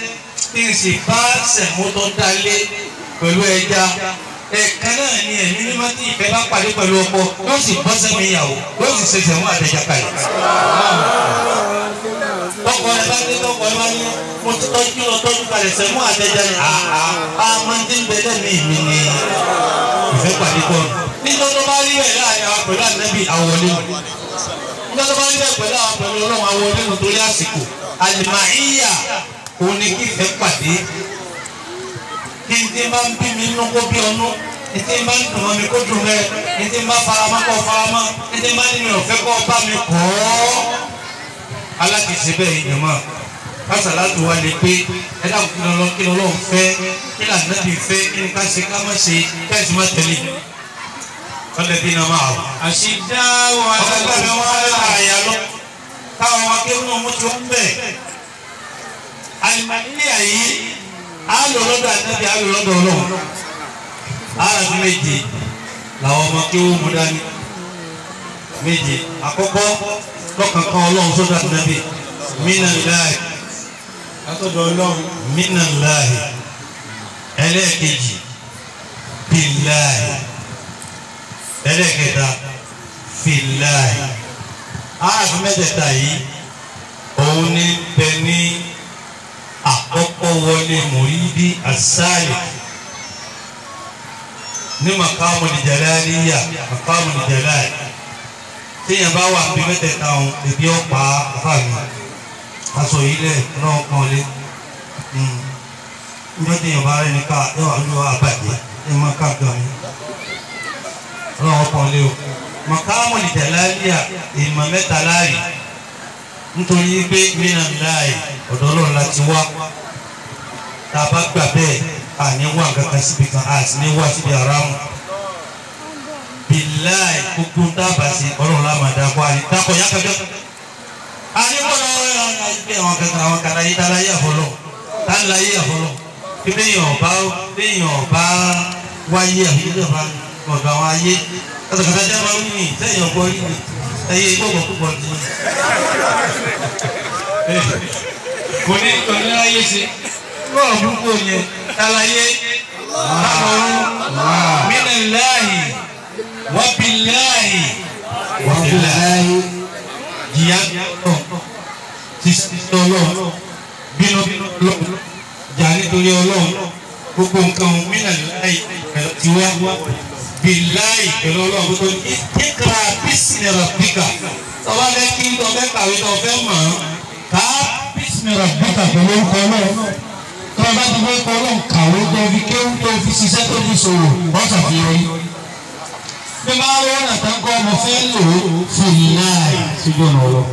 kí n sì bá sẹ̀mú tó dalé pẹ̀lú ẹja ẹ̀ẹ̀kan náà ni ẹ̀mí ní mọ́tì ìfẹ́ bá pàdé pẹ̀lú ọkọ yóò sì bọ́ sẹ́mi ìyàwó yóò sì ṣe sẹ̀mú àtẹ̀jà kalẹ̀. tọkọ ẹ bá dé tọkọ ẹ bá ní mo ti tọ́jú lọ tọ́jú kalẹ̀ sẹ̀mú àtẹ̀jà ni àhà àmọ́ndé ń bẹ lẹ́mìí mi ni ìfẹ́ pàdé pọ̀ nígbà tó bá rí bẹ́ẹ̀ láàrin àwọn pẹ̀lú ànábì àwọlé nígbà tó bá rí bẹ́ẹ̀ pẹ̀lú àwọn pẹ̀lú ọlọ́run àwọlé nítorí àsìkò àlìmáyà òun ni kí ìfẹ́ pàdé kí n tí n bá ń bí mi nínú kó bí ọnú ní tí n bá ń dùn mọ́ mi kó dùn mẹ́ ní tí n bá faramọ́ kó faramọ́ ní tí n bá nínú ọ̀fẹ́ kó bá mi kọ́ alákìsí bẹ́ẹ̀ yìí jẹ̀mọ́ kásàlátù wa lè pé ẹ dáhùn kí lọ́lọ́ kí lọ́lọ́ fẹ́ kí lànàbì fẹ́ kí ni ká ṣe ká má ṣe kẹ́sì má tẹ̀lé ọlẹ́bí náà máa wò. àṣìdá wà ọ̀gá mi wọ́n á lọ àyà lọ káwọn ọmọ akéwòn náà mú tí wọ́n bẹ̀. àlùmọ́nìyà yìí á lò lọ́dọ̀ àtẹ́bí á lò lọ́dọ̀ ọlọ́run. ara fi méje làwọn ọmọ akéwòn mú dání. méje àkọ́kọ́ lọ́kànkan ọlọ́run sọ́dọ̀ àtẹ́bí minallahi látọ̀dọ̀ ọlọ́run minallahi ẹlẹ́ẹ̀kejì billahi ẹlẹ́ẹ̀kẹta fillahi aráàfin mẹ́tẹ̀ẹ̀ta yìí òun ní bẹ ní àkọ́kọ́ wọlé mùrídí àsáàlì ní makamu nìjàláníyà makamu nìjàláì téèyàn bá wà bí mẹ́tẹ̀ẹ̀ta òun èbí ọ̀pá àfàmì aṣọ yìí lẹ̀ náà kàn lé njọ́ téèyàn bá rẹ̀ ní ká ẹ wà ló àbàjẹ́ ẹ má ká gan mi ọlọ́wọ́ kan lé o makamu nìjàláníyà ìmọ̀ mẹ́ta láàyè nítorí pé mìíràn láàyè ọ̀dọ́ ọlọ́run láti wá tá a bá gbà bẹ́ẹ̀ àní wà kankan síbi kan a sì ní wá síbi àrámù bíláì gbogbo dábàá sí ọlọ́run lámàdá kó àní dákọ̀ yá kájọ́ àní bọ́lá ẹgbẹ́ àwọn kankan àwọn kan ayé dára yé àfọlọ́ tá ń la yé àfọlọ́ bí béèyàn ọba béèyàn ọba wáyé àbí béèyàn ọba ọ̀dọ̀ àwọn ayé kátàkátà jẹ́ máa ń wí ní sẹ́yìn ọgbọ́n rí ni ẹyẹ ìgbọ̀gbọ̀ púpọ̀ ti kò ní kò ní láyé ṣe bọ́ọ̀ púpọ̀ yẹn tàlàyé àmọ̀rún minallahi wa billahi wa billahi jìyà tọ̀ sísè ọlọ́run bínú lọ jà nítorí ọlọ́run gbogbo nǹkan minallahi ti wá billahi pẹ̀lú ọlọ́run gbogbo ìkéka bísí rabbika tọ́wọ́ fẹ́ kí n tọ́ fẹ́ kàwé tọ́ fẹ́ mọ̀ ọ́n ká bísí rabbika pẹ̀lú orúkọ ọlọ́run tó o bá ti fẹ́ kọ́ ọlọ́run kàwé tó fi kéwú tó fi ṣiṣẹ́ tó fi ṣòwò wọ́n ṣàfihàn yìí. bí máa ń wọ́n nàtàn kọ́ ọmọ fẹ́ lò ó fún láì síjú ọ̀nà ọlọ́.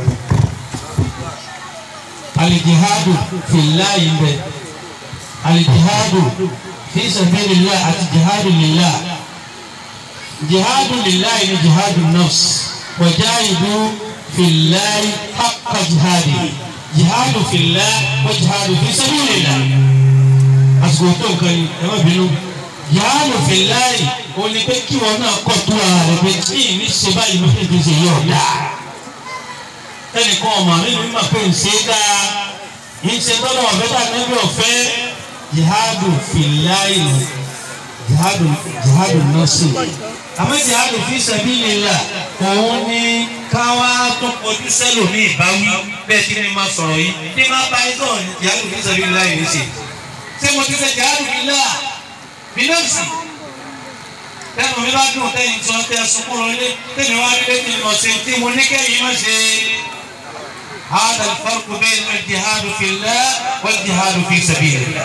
alìjihadu fìláì ń bẹ alìjihadu fi sabilillah àti jihadu lillah jihadu lillah ni jihadu nafs wajahidu fìláì haqqa jihadi jihadu fillah wa jihadu fi sabilillah àsìkò tó nǹkan ni ẹ má bínú jihadu fillah o ní pé kí wọn náà kọ tó ara rẹ pé tí ì ní ṣe báyìí ló fi ṣe yọ dáa ẹnìkan ọmọ mi ní ma pé ń ṣe dáa ń ṣe tọ́lọ̀ ọ̀fẹ́ dà níbi ọ̀fẹ́ jihadu fillah jihadu jihadu nọ́ọ̀sì àmọ́ jihadu fi sabilillah òun ní káwá tó kọjú sẹ́lòmíì ìbáwí bẹ́ẹ̀ tí ní máa sọ̀rọ̀ yìí ní máa bá yín sọ̀rọ̀ ní jihadu fi sabilillah yìí ṣe ṣé mo ti ṣe jihadu fillah bí nọ́ọ̀sì tẹnu mi bá dùn tẹ̀yìn tí wọ́n tẹ sunkún lọlé tẹ̀mí wá rí lẹ́yìn lọ sí tí mo ní kẹ́yìn má ṣe. هذا الفرق بين الجهاد في الله والجهاد في سبيل الله.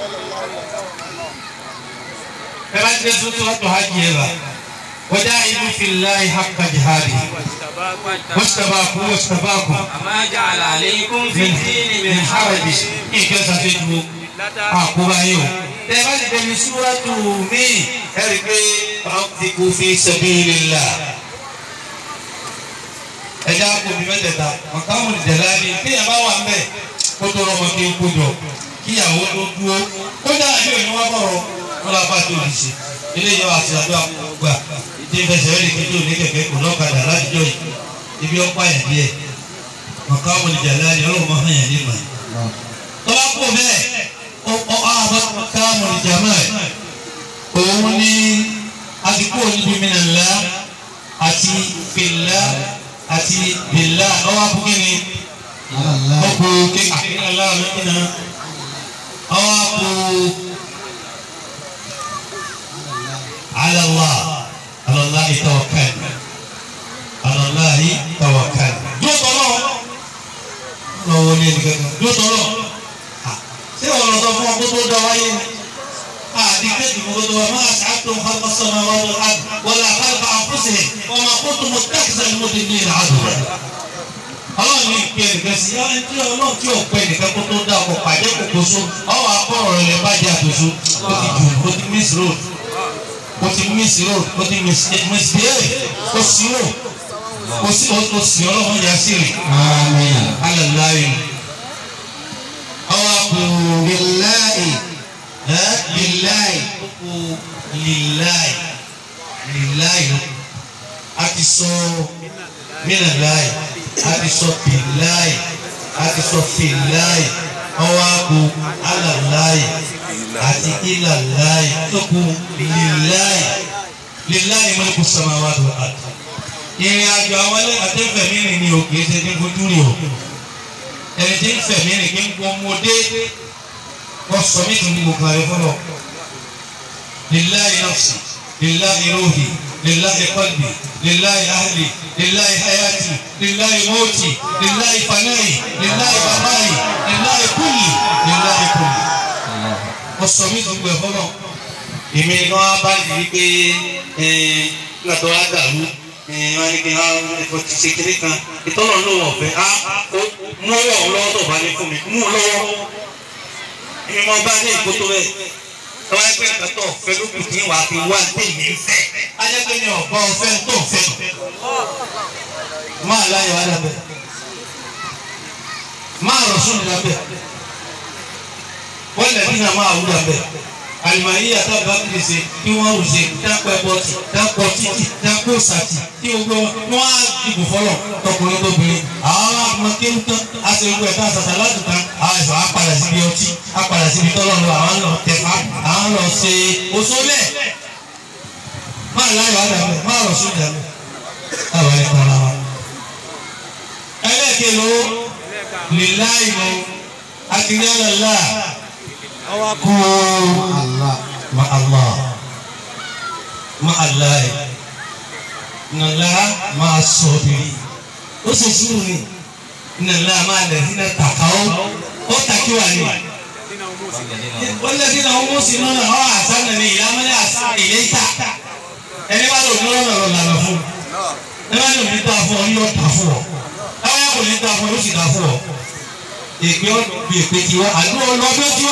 ẹ bá ti dé tuntun wọ́n tó hajj yẹn bá. وجاهدوا في الله حق جهاده واستباقوا واستباقوا ما جعل عليكم في الدين من من حرج حرج nǹkan ṣàfihàn àkóbá yìí o. tẹ bá ti dẹbi súrátù mí ẹ rí i pé anfiqu fi sabilillah. ẹja kò bí mẹ́tẹ̀ẹ̀ta màkàmù ìjẹ̀láni kéèyàn bá wà mbẹ́ kó tó rọmọ kí n kó jọ kíyàwó tó dúró kó dáa bí òní wá bọ̀rọ̀ wọn lọ bá tó lè ṣe ilé yọ àti àdúrà gbà ìdí ìfẹsẹ̀ rẹ̀ kí tó ní kẹ̀kẹ́ kò lọ́kadà látijọ́ yìí ibi ọ̀pá yẹn díẹ̀ màkàmù ìjẹ̀láni ọlọ́run máa hàn yẹn ní ìmọ̀ tọ́lá kò bẹ́ẹ̀ ọ ọ àbá káàmù ìjàmá ẹ̀ òun ní àdìpọ̀ níbi mìíràn àti fìlà àti bìlà ọwọ́ àbúkí ni ọkọ̀ kékeré aláàánú nínú ọwọ́ àpò alàlá alàlá ìtawakal alàlá ìtawakal yóò tọ́lọ́ lọ́wọ́ ní ẹnì kankan yóò tọ́lọ́ ṣé wọn lọ sọ fún ọ kó tó dá wáyé ni àdìgbé ìdìbò tó wà máa ṣàtò ọkọ̀sọ̀nà wọn lọ wọlé àkàlùkà àfúnṣe wọn máa kó tó mọ tẹ́kisà ni mo ti ní ìlà àdùrà. ọlọ́run ní ìpè nìkan sí ọ ẹni tí ọlọ́run tí ò pẹ́ nìkan kó tó dá ọkọ̀ pàjẹ́ kòkó so ọwọ́ akọ́rọ̀ rẹ̀ lẹ́ bàjẹ́ àtòso ó ti jù ó ti miss road ó ti miss road ó ti miss misbehave ó sì rò ó sì ó sì ọlọ́run yà sí rè. alẹ́ láàyè ọwọ́ àpò billahi ẹ́ lillahi kókó lillahi lillahi a ti sọ minallahi a ti sọ billahi a ti sọ fillahi ọwọ́ àpò alallahi àti ilallahi kókó lillahi lillahi mulku samawati wal ard ìrìn àjò àwọn àtẹ́fẹ̀mí rìn ní òkè ṣe ní fojú rìn o ẹni tí ń fẹ̀mí rìn kí ń gbọ́ ọmọdé wọ́n sọ mí tún ní gbogbo àrẹ fọlọ́ lillahi nafsi lillahi ruhi lillahi qalbi lillahi ahli lillahi hayati lillahi mawti lillahi fanayi lillahi bamayi lillahi kulli lillahi kulli wọ́n sọ mí tún gbogbo ẹ̀ fọlọ́ èmi ni wọ́n bá yìí pé nígbà tó wá dàrú wọ́n ní kí wọ́n ti ṣe kéré kan ìtọ́nà ló wọ̀ fẹ́ mú ọwọ́ lọ́wọ́ tó bá ní fún mi mú lọ́wọ́ èmi mọ bá ní ìkótó rẹ tọ́wọ́ ẹgbẹ́ ìkàtọ̀ ọ̀fẹ́ ló kù tí wà á fi wá ní èmi ń fẹ́ ajẹ́pẹ́ ní ọ̀gbá ọ̀fẹ́ tó ń fẹ́ máa láyọ̀ wá lábẹ́ máa rọ̀ sún lábẹ́ wọ́n lẹ̀ nínú àwọn àwùjọ lábẹ́ àlùmọ̀yé àtàbà kìí ṣe kí wọ́n rù ṣe dápẹ́ bọ́tì dápọ̀ títì dápọ̀ sàtì kí gbogbo wọn á dìbò fọlọ̀ tọkùnrin tóbìnrin àwọn àmọ́ kéwù tán á ṣe gbogbo ẹ̀ka àṣàṣà láti tán àwọn ẹ̀sọ́ á padà síbi ọtí á padà síbi tọ́lọ̀ lọ àwọn lọ tẹ̀fá àwọn lọ ṣe oṣoolẹ̀ máa láyọ̀ àdàmẹ́ máa rọ̀ sójà mẹ́ àwọn ẹ̀ tọ́ra wa. ẹlẹ́ẹ̀kẹ́ ló lè láì lọ àti ní àlàlá kú Allah ma Allah ma Allah yẹ nàlá máa sọ bìrì ó sì sùúrù ni nàlá máa lẹ̀ sínú tàkàó ó tàkí wà ní. wọ́n lé sínú àwọn mọ́sí náà ọ̀ àṣà nàní ìyámẹ́lẹ́ àṣà ìyé ìta ẹni bá lò ní ọ̀nà lọ́nà fún ẹni bá lò ní ta fún ọ ní ọ̀tà fún ọ ẹni bá lò ní ta fún ọ yóò sì ta fún ọ èpè ọ̀dọ̀ bí èpè tiwa àdúrà ọlọ́dún tiwa.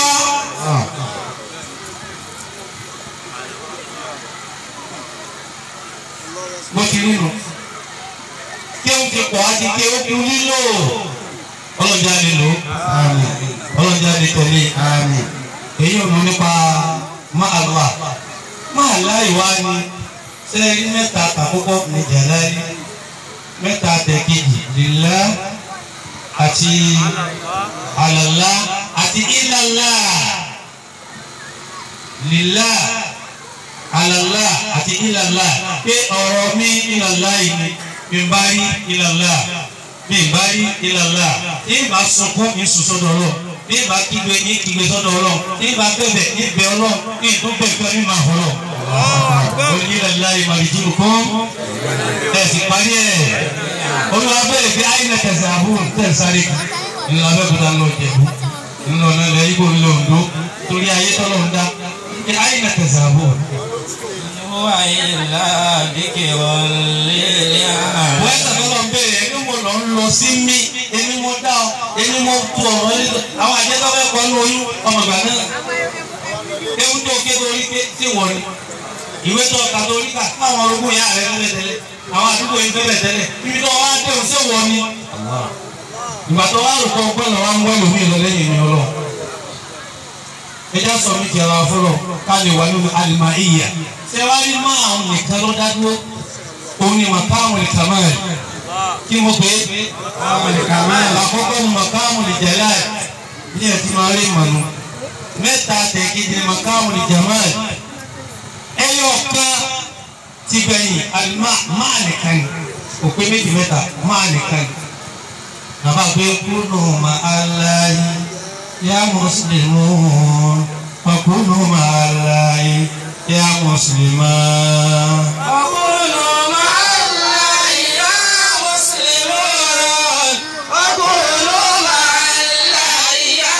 bó ti rí nu kí ó ti pọ̀ àti kí ó kú lílò ọlọ́jà lè lò Àmín ọlọ́jà lè tẹ̀lé Àmín èyí ò ní nípa máa lọ máa láì wá ní sẹ́ẹ̀rí mẹ́ta àkọ́kọ́ ní jàlárí mẹ́ta tẹ̀kejì lílá àti àlàlá àti ìlàlá lílá àlàlá àti ìlàlá pé ọ̀rọ̀ mi ìlàlá yìí mi bá rí ìlàlá mi bá rí ìlàlá ní ìbá sunkún ní sùsọ́dọ̀ lọ ní ìbá kígbe ní kígbe sọ́dọ̀ lọ ní ìbá bẹ̀bẹ̀ ní ìbẹ̀ ọlọ́ ní ìdúpẹ́ ìfẹ́ ní màá fọlọ́ ìlàlá ìmàlìjì kún ẹ̀sìn parí ẹ̀ olùwà bẹ̀rẹ̀ pé ayé lẹ tẹ̀sẹ̀ àbúrò tẹ̀sáré nínú abẹ́kúta lọ jẹ̀bú nínú ọ̀nà ilẹ̀ ibo ńlọ Oǹdó torí ayé tọ́lọ̀ ń dá pé ayé lẹ tẹ̀sẹ̀ àbúrò. هو إلا ذكر للعالمين wọ́n ẹ̀sẹ̀ tọ́lọ̀ ń bẹ̀rẹ̀ ẹni mo lọ ń lọ sí mi ẹni mo dá ọ ẹni mo tu ọ̀rọ̀ ẹni tó àwọn àjẹtọ́ fẹ́ kọ́ ní oyún ọmọ ìgbà náà ewu tó ké torí ké tí wọ́n ní ìwé tó ọ̀ka torí ká fáwọn orogún yà rẹ̀ lẹ́lẹ̀ tẹ́lẹ̀ àwọn àdúgbò yìí tẹ́lẹ̀ tẹ́lẹ̀ ibi tó wá dé òsè wọ́n ni ìgbà tó wá rò kọ́ pẹ́ lọ́wọ́ ń wẹ́ lómi lọ lẹ́yìn mi ọlọ́ ẹjọ́ sọ mi ti ara fọlọ́ ká lè wà nínú àlìmọ̀ ìyà ṣé wàá rí mọ́ àwọn nìkan ló dá dúró òun ni màkàmù lè kàmá ẹ̀ kí mo pè é Àwọn ìkàmá ẹ̀. àkọ́kọ́ ni màkàmù lè jẹ̀lá ẹ̀ bí ẹ ti máa rí ìmọ̀nù mẹ́ta tẹ̀kíjì ni makamu ni jamal ẹyọ kan ti gbẹ̀yìn alima máa nìkan ni òpin méjì mẹ́ta máa nìkan ni bàbá gbé kúnnù ma aláyé yá mùsùlùmí kúnnù ma aláyé yá mùsùlùmí. وكونوا مع الله يا مسلمون وكونوا مع الله يا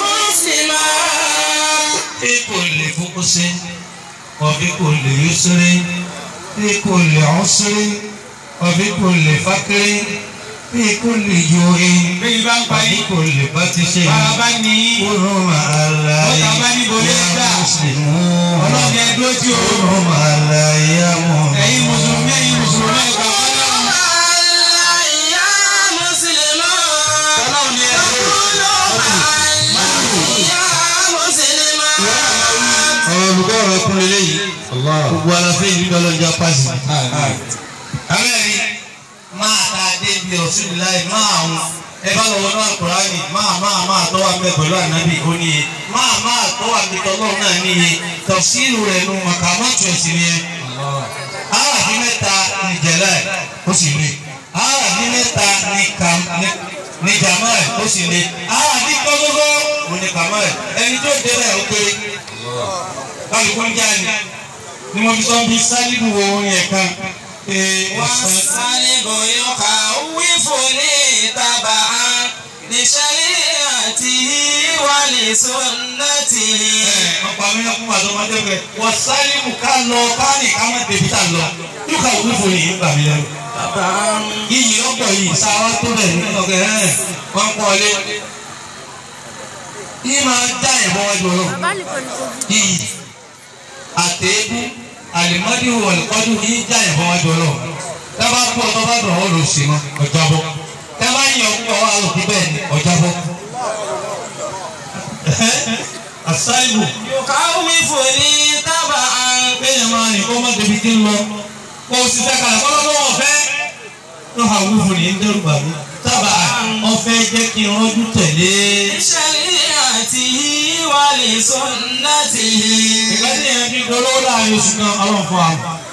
مسلمون في كل فقس وفي كل يسر في كل عسر وفي كل فقر في كل جوع bí bá ń pa وفي yín كل بطش bàbá ní كونوا مع الله Ọ̀tá bá ní bolé يا gbà. مسلمون ọlọ́ọ̀ni ẹ dúró tí o كونوا مع الله يا ẹ̀yin مؤمنون mùsùlùmí ẹ̀yin mùsùlùmí ẹ̀gbà وكونوا مع الله يا مسلمون ọlọ́ọ̀ni ẹ dúró. ọ̀rọ̀ olùkọ́ ọ̀rọ̀ kún lélẹ́yìí gbogbo aláfẹ́ yìí lọ́lọ́ ìjà pàṣẹ. Amẹ́rin máa ta dé bí Rasulullahi máa àwọn ẹ bá lọ wọnú Al-Qur'ani máa máa máa tọ́wọ́ abẹ pẹ̀lú ànábì ó níye máa máa tọ́wọ́ abẹ tọ́lọ́run náà níye tafsiru rẹ̀ nu màkàmọ́tò ẹ̀sìn ni ẹ. Aráàfin mẹ́ta ni jẹ̀lẹ̀ ó sì le. Aráàfin mẹ́ta ni kam ni- ni jamal ó sì le. Aráàfin gbọ́gbọ́gbọ́ mo ní kamal ẹni tó débẹ̀ ó kéré. Kálukú ń jáde ni mo fi sọ bí sálíbù wo orin ẹ̀ kan. Ee, ọ̀sán. والصلب يخوفني تبعا لشريعته ولسنته ọ̀pọ̀ àwọn ẹ̀kún àti ọmọdé bẹ̀ wọ́n sáré mú ká lọ ká ní ká má débi tá lọ yóò wúlò fún yìí gbà mí lẹ́nu. تبعا iyì ọ̀pọ̀ yìí sáwá tó bẹ̀ ní ọ̀gẹ̀ ẹ̀ wọ́n pọ̀ lé. yìí máa dá ìbọn wájú ọlọ́run iyì àtẹ̀ẹ́bù àlìmọ́dì wọ̀lùkọ́dù yìí dá ìbọn wájú ọlọ́run. tábà kú ọtọ́ bá dùn ọ́ lò sí mọ́ ọjà bọ́ tábà yẹ ọkọ̀ wa lò kú bẹ́ẹ̀ ni ọjà bọ́. àṣàìbù يخوفني تبعا kéèyàn máa rìn kó má débi tí ń lọ kó o sì fẹ́ kalẹ̀ kó lọ́wọ́ ọ̀fẹ́ ló ha wú fún ní dẹ́rù bà mí sábà ọ̀fẹ́ jẹ́ kí n rọ́jú tẹ̀lé. لشريعته ولسنته ìgbà tí èèyàn fi dolówó láàrin oṣù kan ọlọ́run fún wa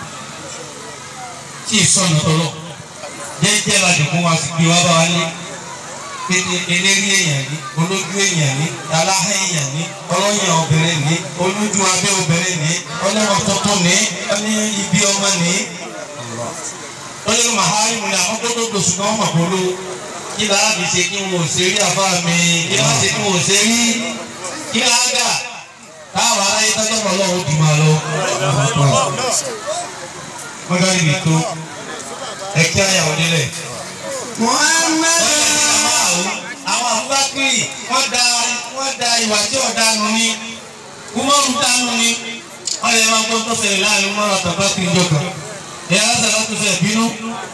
tí ì sọ̀nà tọ́lọ̀ jẹ́jẹ́ la dìbò wa sì gbé wa bá wa lé pété eléré èèyàn ní olójú èèyàn ní aláhẹ́ èèyàn ní ọlọ́yàn obìnrin ní olójú abẹ́ obìnrin ní ọlọ́wọ́ tuntun ní ọní ibi ọmọ ní. lọ́jọ́ màhárì mu ni àwọn tó tó dòṣù kan mọ̀ kó ló kí lára fi ṣe kí wọn ò ṣe rí àfa mi kí lára ṣe kí wọn ò ṣe rí kí lára gà táwọn aráyé tọ́jọ́ mọ́ lọ́wọ́ dì máa lọ. wọ́n dá ibi tó ẹ̀kí àyàwó nílẹ̀ محمد àwọn abúgbàkiri wọ́n da wọ́n da ìwà tí ọ̀dà nù ní kúmọ́rù dánù ní wọ́n lè máa gbọ́ tó ṣẹlẹ̀ láàrin kúmọ́rù àtàbákiri jọ̀kan ẹ̀yà lásàlá tó fẹ́ bínú.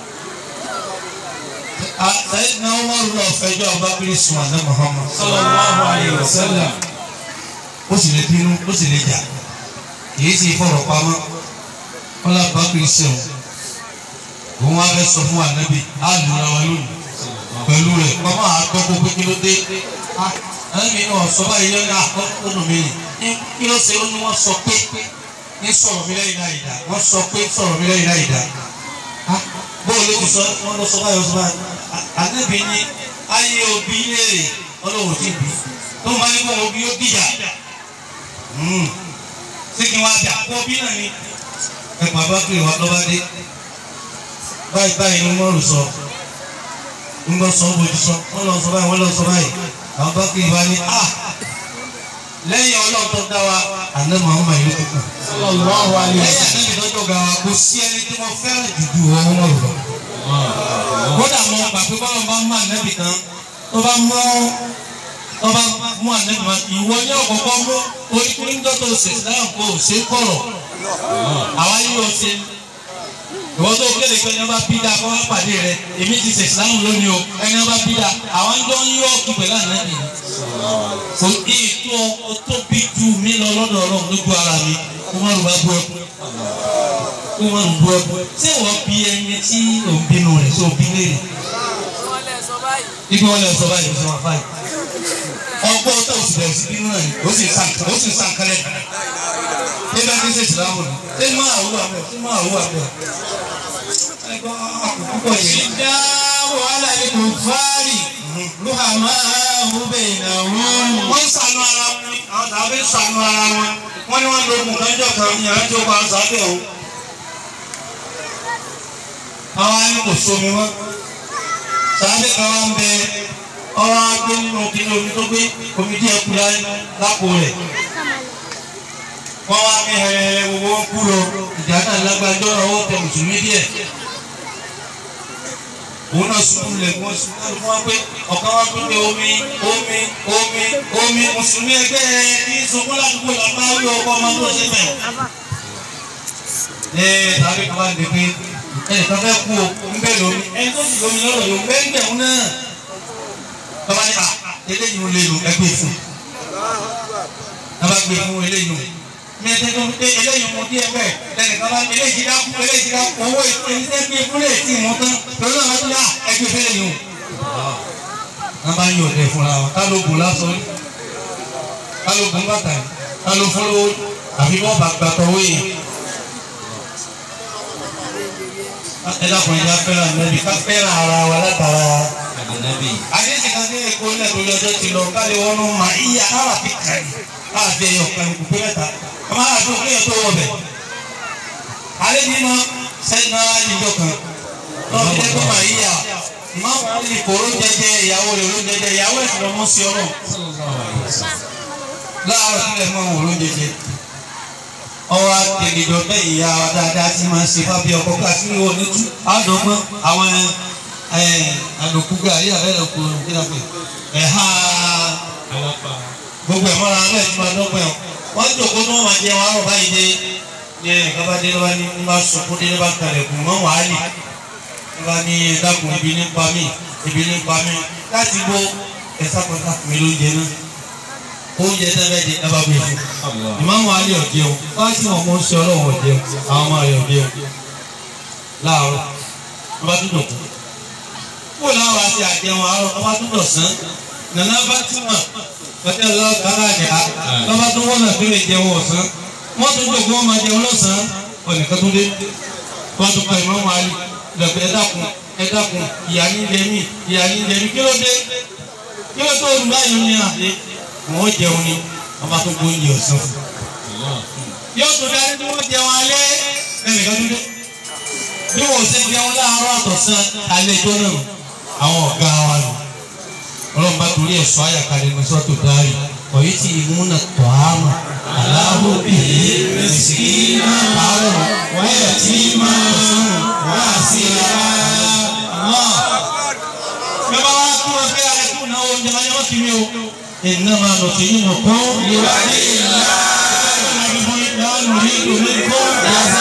sẹ́yìn náà wọ́n rú ọ̀fẹ́jọ́ abúgbàkiri sùn àná Muhammad sallallahu alayhi wa sallam ó sì lè bínú ó sì lè jà kìí sì fọ̀rọ̀ pamọ́ wọ́n lọ abúgbàkiri sẹ́wọ̀n òun wá fẹ́ sọ fún ànábì á lù ra wa lónìí pẹ̀lú rẹ̀ kọ́mọ́ àgbọ̀gbọ̀ pé kí ló dé. ẹ̀mí náà sọ báyìí lọ́nà àkọ́kọ́nù mi ní kí ló ṣe ó ní wọ́n sọ pé ní sọ̀rọ̀ mi lẹ́yìn láì dá wọ́n sọ pé sọ̀rọ̀ mi lẹ́yìn láì dá. bóòlù ó ti sọ wọ́n lọ sọ báyìí ọ̀sán báyìí. àdébí ni ayé òbí léèrè ọlọ́wọ́ ti bì tó máa ní kó òbí ó dìjà. ṣé kí wọ́n á jà kó òbí náà ni. ẹ̀pà bá pè wá lọ́ba dé báyìí báyìí ni wọ́n rò sọ ńgbọ́ sọ bójú sọ wọ́n lọ sọ báyìí wọ́n lọ sọ báyìí àwọn bá kiri wá ní a lẹ́yìn ọlọ́run tó dá wa àná màmá yìí ló kù. sallallahu alayhi wa lẹ́yìn àná ìtọ́jú ọ̀gá wa kò sí ẹni tí wọ́n fẹ́ràn jùjú wọn wọ́n lọ. kódà mo gbà pé bọ́lá bá mú ànábì kan tó bá mú tó bá mú ànábì kan ìwọ ní ọ̀kọ̀ọ̀kọ̀ mú orí kúrú ń dọ́tò ṣe dáhùn kó o ṣe kọ̀rọ̀ àwa yóò ṣe ìwọ tó kéde pé ẹni ọba bídà kọ́ wá pàdé rẹ èmi ti ṣe ìsìlámù lónìí o ẹni ọba bídà àwọn ń jọ ń yọ ọkùn pẹ̀lú ànábì ni. kò ní ètò ọ tó bí ju mi lọ lọ́dọ̀ ọlọ́run lójú ara mi kó má lù bá bú ẹkú kó má lù bú ẹkú. ṣé wọ́n bí ẹni tí ò ń bínú rẹ̀ ṣé ò bí léèrè. ibi wọn lè sọ báyìí sọ wọn fáyì. ọ ọgbọ́n tó o sì bẹ̀rẹ̀ sí bínú náà ni ó sì sàn ó sì sàn kálẹ̀ kan ṣé bá ti ṣe ìsìlámù ni ṣé máa wúwo àbẹ̀ ṣé máa wúwo àbẹ̀ ẹgbẹ́ àkókò yìí. Ìdáwọ̀ aláìkú fárì lóhàmá ọ̀húnbẹ̀ ìnáwó. wọ́n ń sànú ara wọn ni àwọn tàbí ń sànú ara wọn wọ́n ní wọ́n lo oògùn kan jọ kan yàrá tí ó pa sábẹ́ òun. àwọn á ní kò sómi wọn sábẹ́ kan wá ń bẹ ọwọ́ á gbé nínú kíní omi tó gbé omi díẹ̀ kú lápò rẹ̀ wọ́n wá ní hẹrẹhẹrẹ gbogbo wọn kú lọ ìjà náà lágbájọ́ ọwọ́ tẹ mùsùlùmí díẹ̀ òun náà sùn lẹ̀ wọ́n sùn náà fún wa pé ọ̀kan wá pé omi omi omi omi mùsùlùmí ẹgbẹ́ ẹ ní sunkún ládùúgbò làbá wí ọkọ ọmọ tó ṣe bẹ̀. ẹ tàbí kan wá dé pé ẹ kan fẹ́ kú o ń bẹ̀ lómi ẹ tó sì lómi lọ́rọ̀ yóò bẹ́ẹ̀ ń bẹ̀rù náà. bàbá ní à eléyìí ń lè lò ẹgbẹ́ fún bàbá gbé fún eléyìí o mi ẹ tẹ́tọ́ pé eléyìí mo díẹ̀ bẹ́ẹ̀ lẹ́nu kan bá eléyìí ti dákú eléyìí ti dákú owó ìṣẹ́ gbé fúnlẹ̀ tí mo tán lọ́dọ̀ àwọn tó yà ẹgbẹ́ fẹ́lẹ̀ yìí o. wọ́n bá ń yọ̀ ọ̀dẹ̀ fúnra wọn ká ló gùn lásán ní ká ló gùn bàtà ní ká ló fún lówó àbí wọ́n bá gbàtọ̀ owó yìí. ẹ dákun ẹ já fẹ́ràn nẹ́bí ká fẹ́ràn ara wa látara. àdéhùn kan ní èkó nílẹ̀ tó lọ́jọ́ ti lọ ká lè wọnú mà íyá ara fi kàn yìí káàdé ẹ̀yọ̀ kan kò pé mẹ́ta ọmọ àti òkè yẹn tó wọ bẹ̀. alẹ́ ní ma sẹ́yìn náà yíjọ kan lọ́wọ́ fi dẹ́kun mà íyá ìmọ̀ àwọn ìkòrò jẹjẹ ìyàwó rẹ̀ ló jẹjẹ ìyàwó ẹ̀sìn lọ́mọ sí ọ náà. láàárọ̀ sílẹ̀ mọ́ òun ló jẹjẹ. ọwọ́ akẹ́gẹ́jọ bẹ́ẹ̀ ìyá wa dáadáa ti máa ń ṣe fábí ọkọ̀ káàkiri ní òní tú àdọ́gbọ́n àwọn àdòkú gàrí àbẹ́rẹ́ kú ẹ̀há gbogbo ẹ̀ mọ́ra alẹ́ tí wọ́n dọ́gbọ̀n ẹ̀ wọ́n jòkó tó wọ́n máa jẹ wọn àrùn báyìí dé ní ẹ̀ka bá dé lọ́wọ́ ní ní bá sọ̀kún dé ní bá kalẹ̀ kù mọ́ wàá lì ní bá ní ẹ̀dákun ibi ní pa mí ibi ní pa mí láti bó ẹ̀sà pátá mi ló jẹ náà oúnjẹ tẹ́lẹ̀ di ẹ bá gbé fún ìmáàmù alẹ́ ọ̀jẹ̀ o wọ́n ti wọ́n mọ̀ ń ṣe ọlọ́wọ́ ọ̀jẹ̀ o àwọn ọmọ rẹ̀ ọ̀jẹ̀ o láàárọ̀ wọ́n bá tún dọ̀kú kó láwọn àti àjẹun àárọ̀ wọ́n bá tún dọ̀sán nàná bá tún mọ̀ ọtí ọlọ́wọ́ kára àjà lọ́ba tó wọ́n náà tó lè jẹun ọ̀sán wọ́n tún jòkó wọn máa jẹun lọ́sàn-án ọ̀nìkan tó dé wọ́n tún pa ìmọ̀ọ́mọ́ àlè lọ́pẹ́ ẹ dákun ẹ dákun ìyá ní jẹmí ìyá ní jẹmí kí ló dé kí ló tó olùbá yìí ní àlè wọ́n jẹun ni wọ́n bá tó gbó oúnjẹ ọ̀sán fún yóò tún darí tí wọ́n jẹun alẹ́ ẹnìkan tó dé bí wọ́n ṣe jẹun láàárọ̀ àtọ̀sán alẹ́ tó náà àwọn ọ̀gá wa nù ọlọ́run bá torí ẹ̀ sọ àyàkálẹ̀ ní sọ́tò dárí ọ̀yí tí ìmúna tọ̀ ámà aláhùn bìí mẹsìkínà àárọ̀ wáyà tí máa wá sí ara náà. Bẹ́ẹ̀ wá kí wọ́n fẹ́ ẹkú náà oúnjẹ máa yẹ wọ́n kí mi o. Iná máa nù tí yín nìkan ìwà ní ìlà. Ìyá nù ní ìdòmí kó yàtọ̀.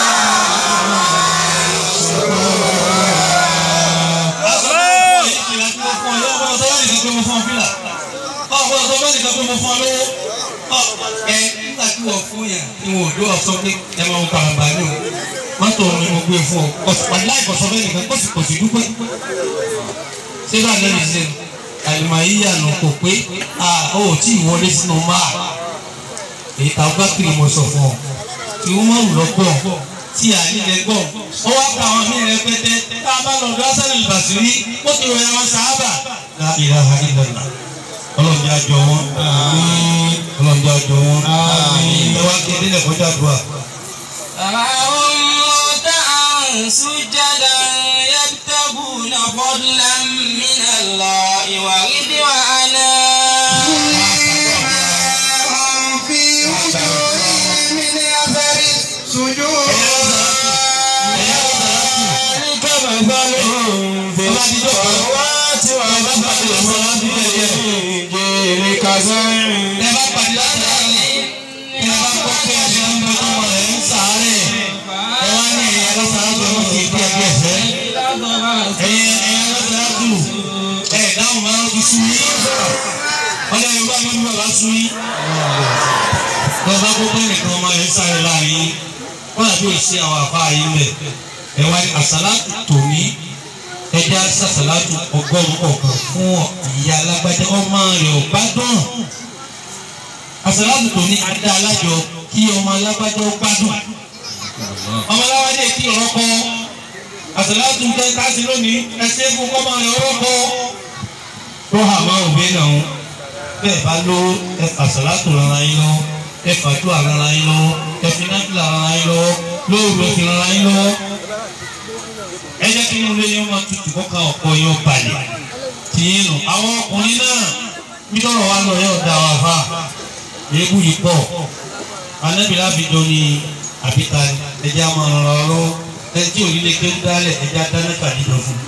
ọgbọ́n ọ̀sán bẹ́ẹ̀ nìkan pé mo fún ọ lówó ẹ nígbà tí wọ́n fún yà ni wọ́n ò dó ọ̀sán pé ẹ máa ń karambà ní o mọ́tò ni mo gbé fún ọ láì kọ̀sọ́ bẹ́ẹ̀ nìkan kó sì kò sí dúpẹ́ ṣé bá lẹ́nu ṣe àlùmọ̀ yíyà nù kò pé ó tí ì wọlé sínú máa èyí ta ọgbà kiri mo sọ fún ọ tí wọ́n mọ̀ lọ́gbọ̀n tí àyílẹ̀ gbọ̀ ó wá pa àwọn míì rẹpẹtẹ tá a bá lọ ọdọ asẹ́lẹ̀ ìbàsírí ó ti ròyìn àwọn sàábà la ilaha illallah ọlọ́njẹ́ àjọ wọn ọlọ́njẹ́ àjọ wọn ẹ wá kí ẹdínlẹ̀ kọjá dùn à. تراهم ركعا سجدا يبتغون فضلا من الله ورضوانا في وجوههم من أثر السجود ذلك مثلهم في التوراة ومثلهم في الإنجيل كزرع ẹ bá pàdé látara ẹ bá kọ́ pé ẹ̀ṣẹ̀ ń bẹ tó wọlé ń sàárẹ̀ ẹ wá ní ẹ̀yà lọ́sàá tó ń fi bí ẹgbẹ́ ẹ̀fẹ́ ẹ̀yẹ ẹ̀yà lọ́sàá tù ẹ̀ dáhùn máa ń fi sú yín wọ́n lé yorùbá mi bàbá sú yín lọ́sàá kó pé nìkan ọmọ rẹ̀ ń sáré láàrin wọ́n àti òsì àwọn àfa yìí mẹ́ ẹ wá ní àsálàtù tòní ẹja sàsálàtù ọgọ́rùn-ún kọ̀ọ̀kan fún ìyá alágbájá ọmọ rẹ̀ ò gbádùn àṣàlátù tó ní adá alájọ kí ọmọ alágbájọ gbádùn ọmọ aláwájẹ kí ọ̀rọ̀ kọ́ àṣàlátù tẹ káàsì lónìí ẹsẹ̀ fún kọ́mọ rẹ̀ ọ̀rọ̀ kọ́ tó hà máa òbí náà bẹ́ẹ̀ bá ló ẹ àṣàlátù rárá yín lọ ẹ fàdúrà rárá yín lọ ẹ fi náfìlà rárá yín lọ lóòrù ẹ fi rárá yín lọ ẹ jẹ́ kí inú ilé yín máa tutù kọ́ka ọ̀pọ̀ yín ó balẹ̀ tì í nù àwọn ọkùnrin náà bí lọ́rọ̀ wa lọ yóò da wa fa èébú yìí pọ̀ anábìlá fi jọ ní àbíta ẹjẹ́ a máa rọra lọ́wọ́ ẹni tí òní lè ké ń dálẹ̀ ẹjẹ́ adáná kàdídọ̀ fún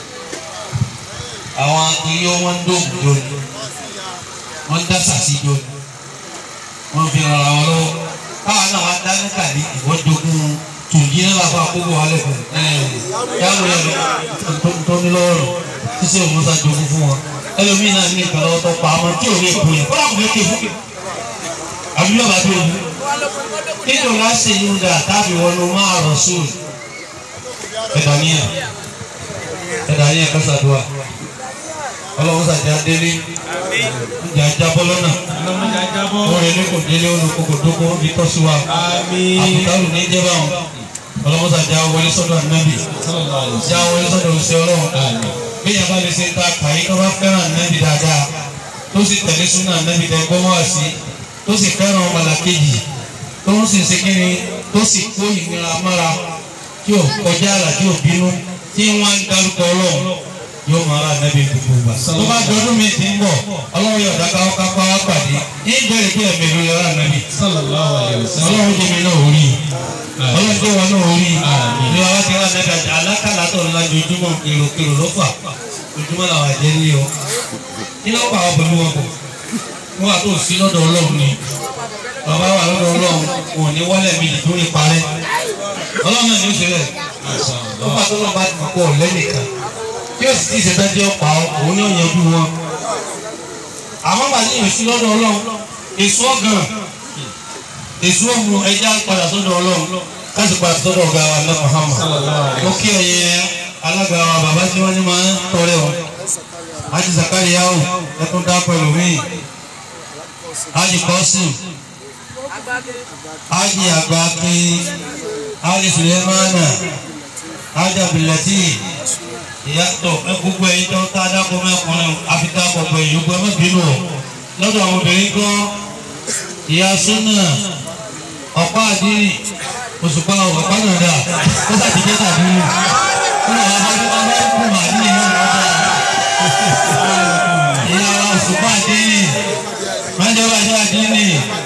àwọn iye wọn ń dóògùn jọ ni wọ́n ń dá sàṣì jọ ni wọ́n fi rọra wọn lọ́wọ́ káwọn náà wá dáná kàdí ìwọ́n jogún tùjí náà láfa àkókò alẹ́ fún ẹ yàrá yẹn tó ní lọ́rọ̀ sísè òmùsà jogún fún wọn ẹlòmíì náà ní ìkànnì ọtọ pa àmọ́ tí ò ní èkó yẹn kọ́lá kò ní ké fún àbí yóò bá tó o nínú láṣẹ yìí ń da tábì wọnú máa rọ̀ sóòlù ẹ̀dàníyà ẹ̀dàníyà kásádùá ọlọ́run sàjà délé ìjà jábọ́ lọ́nà orin ní kò délé olùkókò dókó bí tọ́sí wa àbùkálù ní jẹ́ báwọn ọlọ́run sàjà wọlé sọ́dọ̀ ànábì já wọlé sọ́dọ̀ òṣìṣẹ́ ọlọ́run bíyàn bá lè ṣe ta kàyí tó bá fẹ́ràn ànábì dáadáa tó sì tẹ̀lé súnà ànábì tẹ̀ gbọ́mọ́ wá sí tó sì fẹ́ràn ọmọlàkejì tó ń sì ṣe kíni tó sì kó ìnira mára tí ò kọjá àlà tí ò bínú tí wọ́n ń dárúkọ ọlọ́run yóò máa ra ànábì gbogbo gbà. tó bá dọdún mi ti ń bọ̀ ọlọ́run yóò dáká ọ́ kápá wá pàdé ní ìbẹ̀rẹ̀ kí ẹ̀mí ló yọrọ ànábì. ọlọ́run jẹ́ mi náà orí ọlọ́run jẹ́ wọn náà orí ìlú àwọn ti rà ànábì àti alákàlà tó ńlá jojúmọ́ èròkèrò ló fà ojúmọ́ làwọn àjẹ́ ní o. kí ló pa àwọn pẹ̀lú wọn kọ wọn àti òsì lọ́dọ̀ ọlọ́run ni bàbá wà lọ́dọ̀ ọlọ́run wọn ò ní wọlé mi lè dúró parẹ́ ọlọ́run náà ní oṣù rẹ̀ ó pàtó náà bá ti pọ̀ lẹ́nìkan tí ó sì ti ṣe dájọ́ pa òun ní ọ̀yẹ́jú wọn. àmọ́ bàtí ìrìnsí lọ́dọ̀ ọlọ́run èso ọ̀gàn èso ọ̀mù ẹja padà sọ́dọ̀ ọlọ́run káṣí padà sọ́dọ̀ ọ̀gá wa ní Muhammad ó kí ẹ̀yẹ alága wa bàbá tí wọ́n ní máa ń tọrẹ wọn Haji Zakariya o ẹkún dá pẹ̀lú mi Haji Kọ́sìm Haji Agbaki Haji Sulemana Haji Abilati ìyàtọ̀ ẹ gbogbo ẹ̀yin tó ká dákọ̀ mẹ́kùnrin àfitá pọ̀pọ̀ èyí gbogbo ẹ má bínú o lọ́dọ̀ àwọn obìnrin kan ìyá súnà ọ̀pá àdínì òṣùpá ọ̀pá náà dà ó sàtìjẹ́ tàbí ó lọ wá bá bá bá kú màdínì náà lọ́dọ̀ ìyá wa òṣùpá àdínì májọba àjọ àdínì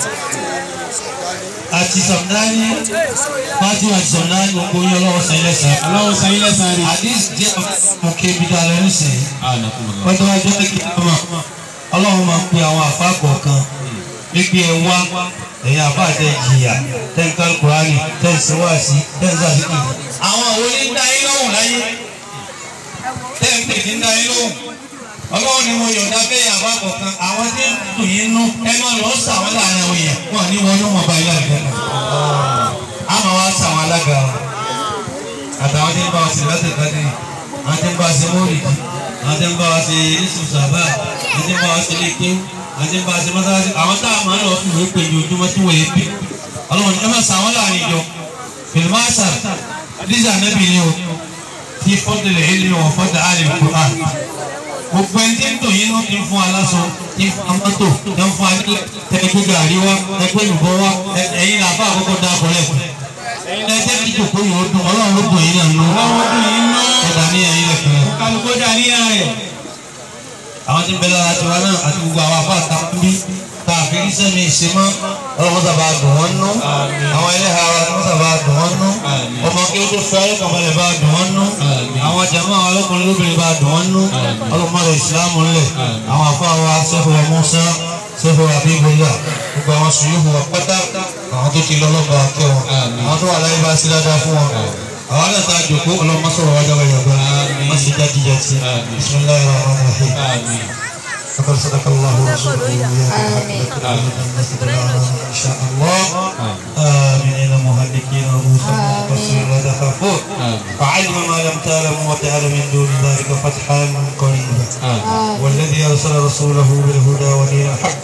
àti sọ̀dáni fátíwà àti sọ̀dáni gbogbo yín ọlọ́wọ́ sẹ́yìn lẹ́sàn. Ọlọ́run sọ yín lẹ́sàn-án rí. àdìs jẹ́ ọ̀kẹ́ ibi tá a lọ nísìnyí. wọ́n tó wá jẹ́ kí wọ́n mọ̀ ọlọ́run máa ń pe àwọn àfa kọ̀ọ̀kan wípé ẹ wá ẹ̀yin àfa àtẹ jìyà tẹ́ǹkà kùránì tẹ́ǹsíwáàsí tẹ́ǹsàsíkì. àwọn àwọn onídàá yín lọ́wọ́ láyé tẹ́ǹpẹ̀ ní dá yín lọ́wọ́ ọlọ́run ni mo yọ̀ǹda bẹ́ẹ̀ àbá kọ̀ọ̀kan àwọn tí ń dùn yín nú ẹ máa lọ sà wọ́n láàrin àwọn èèyàn wọn ní wọn ní wọn bá ilé àgbẹ̀ náà. a máa wá sà wọn alága wọn àtàwọn tí ń bá wa ṣe láti kájí àwọn tí ń bá wa ṣe mọ́rìdì àwọn tí ń bá wa ṣe yéṣu sábà àwọn tí ń bá wa ṣe léke àwọn tí ń bá wa ṣe mọ́sáàsì àwọn tá a máa ń lọ fún ìwé pè ní ojúmọ́ tí wọ́n yé bí ọlọ́run ẹ máa sà wọ́n láàrin ìjọ fìlímọ́sà díjà nẹ́bì ni o tí fọ́tẹ̀lẹ̀ ilé wọn fọ́tẹ̀ àlè kúrò gbogbo ẹni tí ń tò yín náà ti ń fún aláṣọ ti ń fún amọ́tò ti ń fún alẹ́ ẹgbẹ́ gàrí wa ẹgbẹ́ ìbọn wa ẹ̀yin làbá àkọ́kọ́ dá akọ̀lẹ́ fún ẹ̀yin náà ẹjẹ́ kíjò kó yìí ó dùn ọlọ́run ló dùn yín náà nù Ọlọ́run dùn yín nú. ẹ̀dá ní ẹ̀yin lẹ̀kùn rẹ̀. Kálukú dà níyàn rẹ̀. àwọn tí ń bẹ lára tiwa náà àti gbogbo àwọn afá àtàkùnbí tá a fi rí sẹ́mi ìṣemọ́ ọlọ́run sábà dùn wọ́n nú àwọn ẹlẹ́hàá wa wọ́n sábà dùn wọ́n nú ọmọ kí ó tó fẹ́ ayọ́kànbalẹ̀ bá dùn wọ́n nú àwọn jàmọ́ àwọn ọlọ́kùnrin lóbìnrin bá dùn wọ́n nú ọlọ́run mọ́lẹ̀ ìsìlámù ńlẹ̀ àwọn afá wa sẹ́fọ̀ wa Mùsá sẹ́fọ̀ wa Abíbọ́lá gbogbo àwọn sùúrù wa pátá àwọn tó ti lọ́lọ́ba kẹ́ wọn àwọn tó wà láyé bá sí dáadáa fún wọn àwọn náà ta jòkó ọlọ́run mọ́sọ̀rọ̀ wájú ọgbà yàgbá wọ́n sì jáde jáde bisimilayi rahman rahim. فقد صدق الله ورسوله وإياكم حق الناس إن شاء الله آمنين مهلكين رؤوسهم مقصرين لا تخافون فعلم ما لم تعلموا وجعل من دون ذلك فتحا قريبا والذي أرسل رسوله بالهدى ودين الحق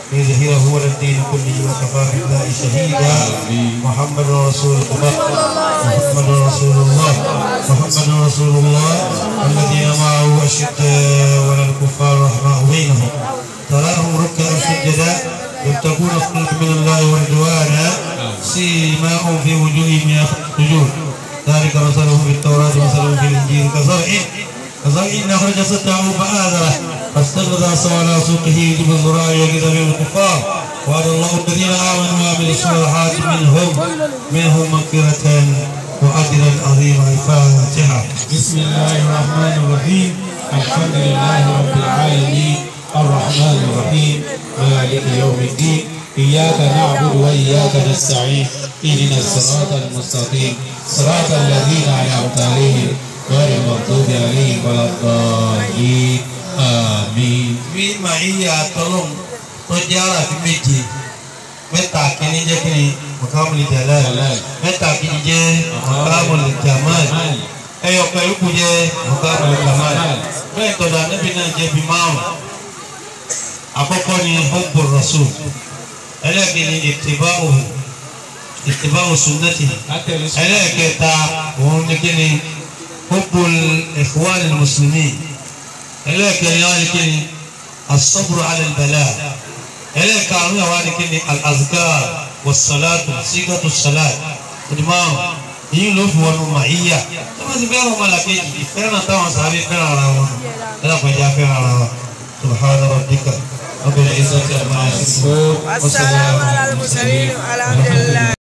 ليظهره على الدين كله وكفى بالله شهيدا محمد رسول الله محمد رسول الله محمد رسول الله الذين معه أشداء ولا الكفار رحماء بينهم تراهم ركعا سجدا يبتغون فضلا من الله ورضوانا سيماهم في وجوههم من أثر السجود ذلك مثلهم في التوراة مثلهم في الإنجيل كزرع كزرع أخرج سطعه فآذره فاستغلظ على سوقه يجب الزراع يجد به الكفار وعد الله الذين آمنوا وعملوا الصالحات منهم منهم مغفرة وأجرا عظيما الفاتحة بسم الله الرحمن الرحيم الحمد لله رب العالمين الرحمن الرحيم مالك يوم الدين إياك نعبد وإياك نستعين اهدنا الصراط المستقيم صراط الذين أنعمت عليهم غير المغضوب عليهم ولا الضالين آمين bí màáyà tọ́lọ́m tó jẹ́ aráàfin méje mẹ́ta kìíní jẹ́ kìíní mọ̀kámùlì jalal Jalal. mẹ́ta kìíní jẹ́ mọ̀kámùlì jamal ẹyọ pẹ̀lú kù jẹ́ mọ̀kámùlì kamal bẹ́ẹ̀ tọ́lá níbi náà jẹ́ bí márùn àkọ́kọ́ ni hubbu rasul ẹlẹ́ẹ̀kejì ittiba'uhu ittiba'u sunnatihi ẹlẹ́ẹ̀kẹta òun ní kíni hubbul ikhwanil muslimin ẹlẹ́ẹ̀kẹrin wá ní kíni asọ́bùrù alẹ́bẹ̀lá ẹlẹ́ẹ̀karùn-ún wá ní kíni al-azkar was-salatu sígàtù salat ìdìmọ́rùn yìí ló fi wọnú màáyà tó bá ti fẹ́ràn ọmọlàkejì ìfẹ́ràn táwọn sàbí fẹ́ràn ara wọn ẹlẹ́kọ̀ọ́jà fẹ́ràn ara wọn subhana rabbika rabbil izzati amma yasifun wa والسلام على المرسلين والحمد لله